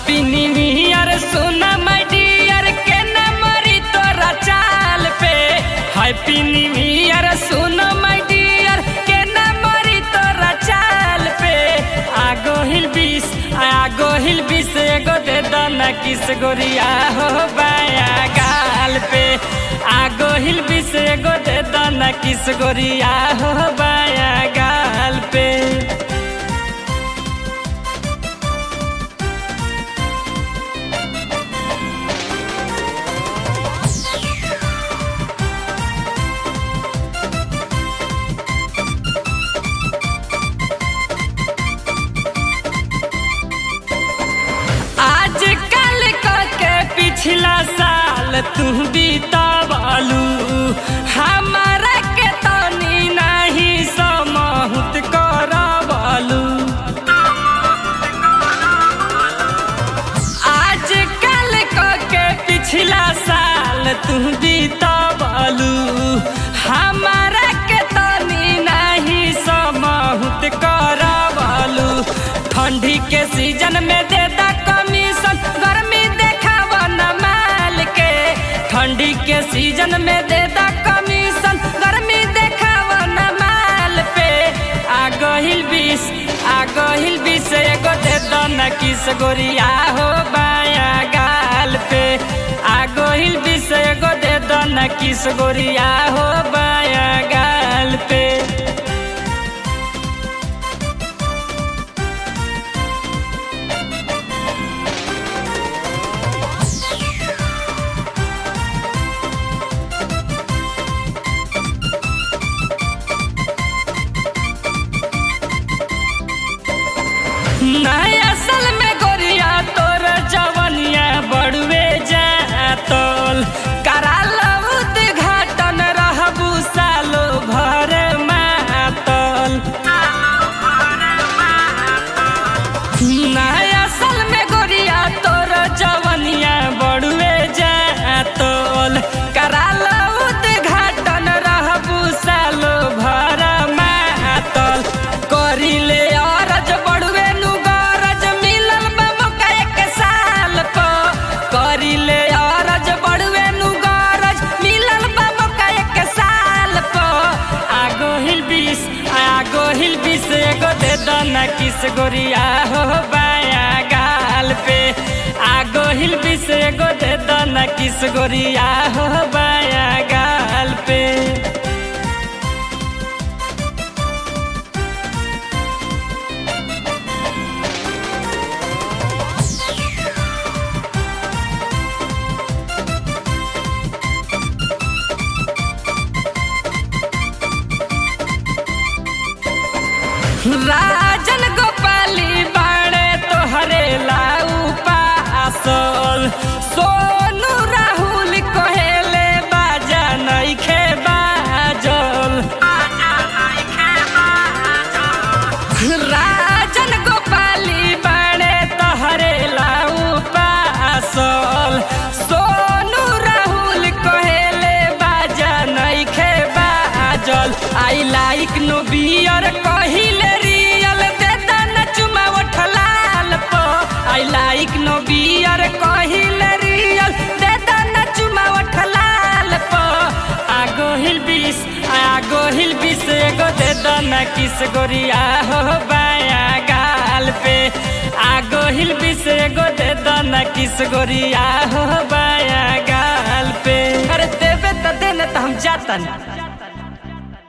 happy new year सुना माय Deere के न मरी तोरा चाल पे हैप्पी न्यू ईयर सुना माय डियर के न मरी तोरा चाल पे आगो हिल बीस आगो हिल बीस एगो दे दना किस गोरिया हो बाया गाल पे आगो हिल बीस एगो दे दना किस गोरिया हो बाया गाल पे आज कल के पिछला साल तू बीतवालू हमारा के तनी नहीं समहुत करवालू आज कल के पिछला साल तू बीतवालू हमारा के तनी नहीं समहुत करवालू ठंडी के सीजन में दे दा कमीशन गर्मी देखावा न माल के ठंडी के सीजन में दे दा कमीशन गर्मी देखावा न माल पे आगो हिल बीस आगो हिल बीस एगो दे दो न किस गोरिया हो बाया गाल पे आगो हिल बीस एगो दे दो न किस गोरिया हो बाया गाल पे नया साल में गोरिया तोर जवनिया बड़ुए जातल कराल उद्घाटन रहबू सालो भर मातल नया साल में गोरिया तोर जवनिया बड़ुए जातल कराल उद्घाटन रहबू सालो भर मातल करिले अरज बड़ुए नु गरज मिलल बा मौका एक साल प करिले अरज बड़ुए नु गरज मिलल बा मौका एक साल प आगो हिल बीस आगो हिल बीस एगो दे दना किस गोरिया हो बाया गाल पे आगो हिल बीस एगो दे दना किस गोरिया हो बाया गाल पे राजन गोपाली बाड़े तोहरे लाऊ पासल सोनू राहुल कहेले बाजा नइखे बाजल राजन गोपाली बाड़े तोहरे लाऊ पासल सोनू राहुल कहेले बाजा नइखे बाजल आई लाइक नो बियर कहिले रियल दे दना चुमा उठलाल प आई लाइक नो बियर कहिले रियल दे दना चुमा उठलाल प आगो हिल बीस आगो हिल बीस एगो दे दना किस गोरिया हो बाया गाल पे आगो हिल बीस एगो दे दना किस गोरिया हो बाया गाल पे अरे देवे त देने त हम जातन